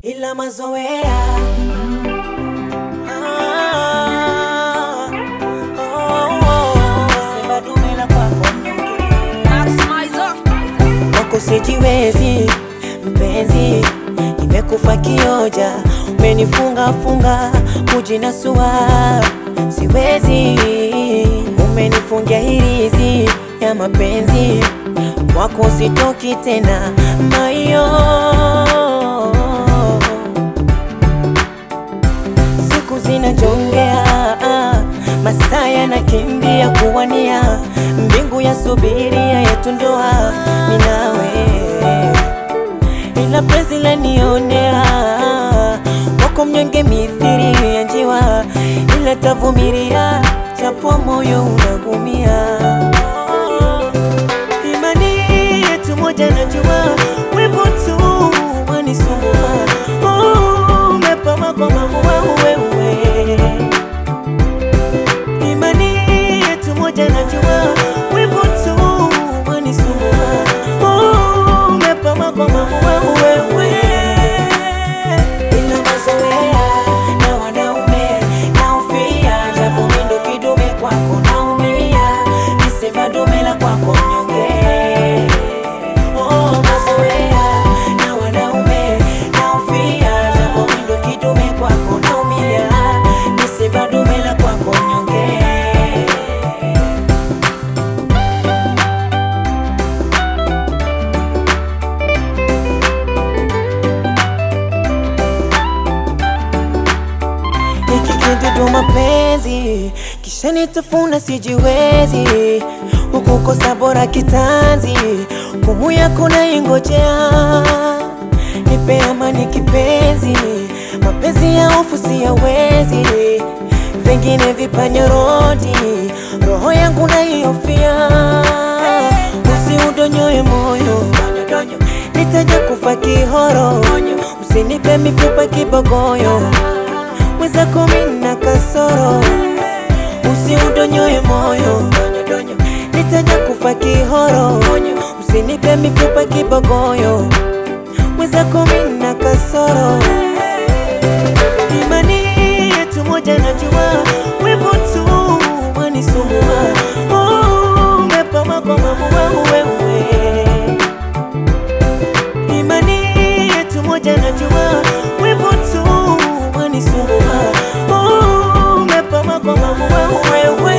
ila mazoea Ah, oh, oh, sema dume la kwako mnyonge. Wako sijiwezi mpenzi, nimekufa kioja, umenifunga funga kujinasua, siwezi, umenifungia hirizi ya mapenzi, wako sitoki tena mayo siku zinajongea, masaa yanakimbia kuwania, mbingu ya subiria yetu ndoa, mimi nawe, ila penzi lanionea, wako mnyonge mithiri ya njiwa, ila tavumilia, japo moyo unagumia. Imani yetu moja najua, wivu tu wanisumbua. Oh, umepama kwa maua wewe. Imani yetu moja najua, wivu tu wanisumbua. Oh, umepama kwa maua wewe. Ila mazoea na wanaume naufia, japo mimi ndo kidume kwako naumia, nisema dume la kwako mnyonge. Oh, mazoea na wanaume naufia, japo mimi ndo kidume kwako naumia, nisema dume la kwako mnyonge. Hiki kidudu mapenzi kisha nitafuna sijiwezi, huku kosa bora kitanzi, hukumu yako naingojea. Nipe amani kipenzi, mapenzi ya hofu siyawezi, vingine vipanyorodi, roho yangu naihofia. Usiudonyoe moyo, nitaja kufa kihoro, usinipe mifupa kibogoyo mwenzako mina kasoro, usiudonyoe moyo, nitaja kufa kihoro, usinipe mifupa kibogoyo, mwenzako mina kasoro. Imani yetu moja najua, wivu tu wanisumbua. Oh, umepama kwa maua wewe Imani yetu moja najua, wivu tu wanisumbua. Oh, umepama kwa maua wewe.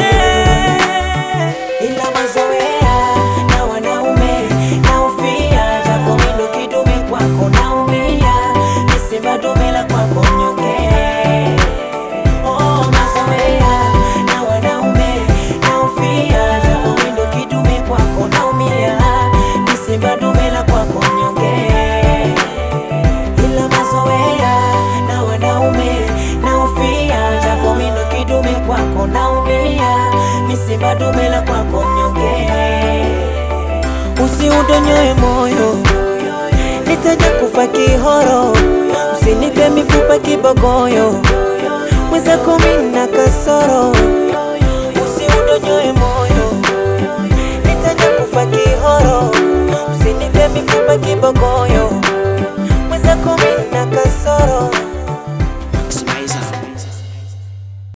Ila mazoea na wanaume naufia, japo mimi ndo kidume kwako naumia, nisema dume la kwako mnyonge. Oh, mazoea na wanaume naufia, japo mimi ndo kidume kwako naumia, nisema dume la kwako mnyonge ila mazoea na wanaume naufia, japo mimi ndo kidume kwako naumia, misiba dume la kwako mnyonge. Usiudonyoe moyo, nitaja kufa kihoro, usinipe mifupa kibogoyo, mwenzako mimi na kasoro. Usiudonyoe moyo, nitaja kufa kihoro, usinipe mifupa kibogoyo